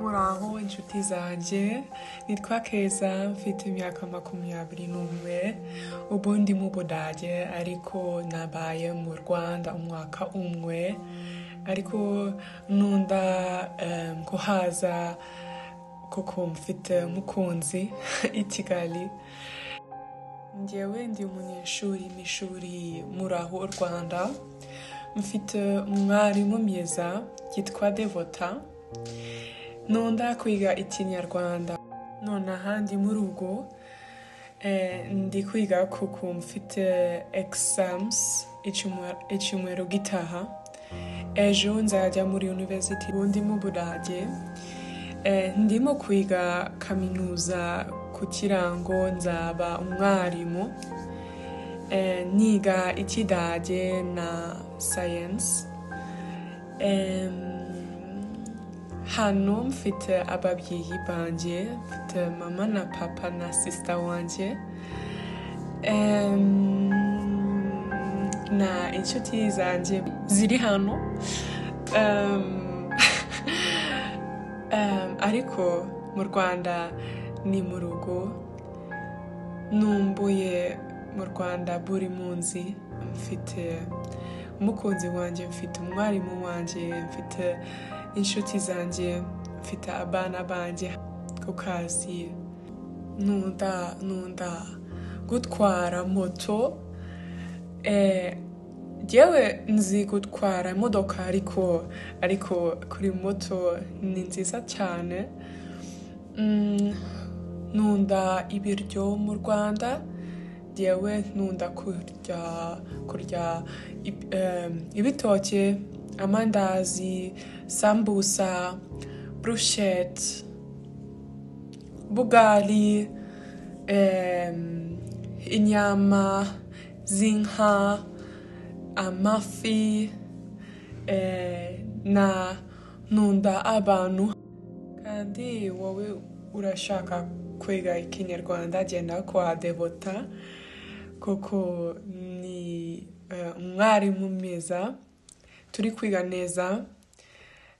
muraho inshuti zanjye nitwa keza mfite imyaka makumyabiri n'umwe ubu ndi mu budage ariko nabaye mu rwanda umwaka umwe ariko nunda em, kuhaza kuko mfite umukunzi i kigali njyewe ndi umunyeshuri mu ishuri muraho u rwanda mfite umwarimu mwiza yitwa devota nunda kwiga ikinyarwanda nonaha ndi mu rugo eh, ndi kwiga kuko mfite exams icyumwe- icyumweru gitaha ejo nzajya muri university ubu ndi mu budage Eh, ndimo kwiga kaminuza kugira ngo nzaba umwarimu Eh, niga ikidage na science Em, hano mfite ababyeyi banjye mfite mama na papa na sisita wanjye Em, na inshuti zanjye ziri hano Em, Em, ariko mu rwanda ni mu rugo numbuye mu rwanda buri munsi mfite umukunzi wanjye mfite umwarimu wanjye mfite inshuti zanjye mfite abana banjye ku kazi nunda nunda gutwara moto Eh, Yewe nzi gutwara imodoka ariko ariko kuri moto ni nziza cyane Mm, nunda ibiryo mu rwanda yewe nunda kurya kurya ib- em, ibitoke amandazi sambusa brushete bugali em, inyama z'inka amafi eh, na nunda abantu kandi wowe urashaka kwiga ikinyarwanda genda kwa devota kuko ni eh, umwarimu mwiza turi kwiga neza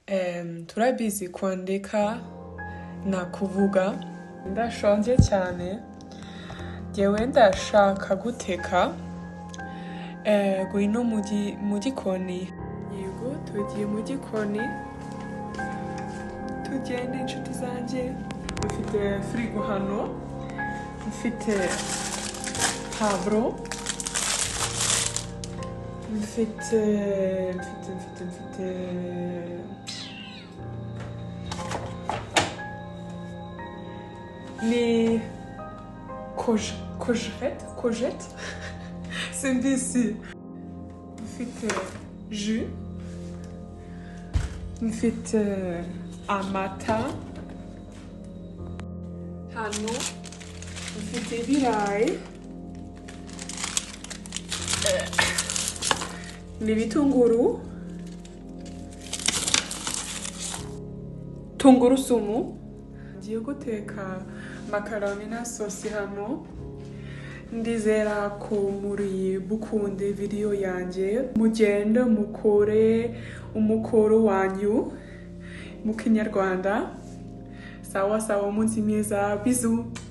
em, turabizi kwandika na kuvuga ndashonje cyane yewe ndashaka guteka Eh, ngwino mu gi- mu gikoni yego tugiye mu gikoni tugenda inshuti zanjye dufite firigo hano mfite pavuro mfite mfite mfite mfite ni koje kojete kojete simbisi mfite ju mfite amata hano mfite ibirayi Eh, n'ibitunguru tungurusumu ngiye guteka makaroni na sosi hano ndizera ko muri bukunde video yanjye mugenda mukore umukoro wanyu mu kinyarwanda sawa sawa umunsi mwiza bizu